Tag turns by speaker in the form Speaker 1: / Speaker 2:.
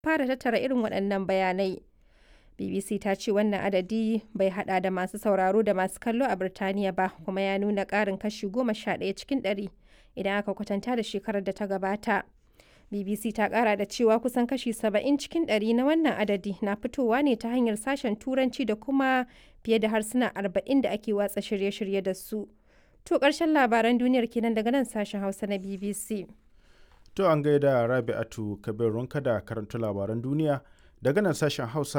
Speaker 1: fara tattara irin waɗannan bayanai. BBC ta ce wannan adadi bai hada da masu sauraro da masu kallo a Birtaniya ba kuma ya nuna ƙarin kashi goma sha ɗaya cikin ɗari idan aka kwatanta da shekarar da ta gabata. BBC ta ƙara da cewa kusan kashi saba'in cikin ɗari na wannan adadi na fitowa ne ta hanyar sashen Turanci da kuma fiye da harsuna arba'in da ake watsa shirye-shirye da su. To ƙarshen labaran duniyar kenan daga nan sashen Hausa na BBC.
Speaker 2: To an gaida Rabi'atu Kabir Runka da karanta labaran duniya daga nan sashen Hausa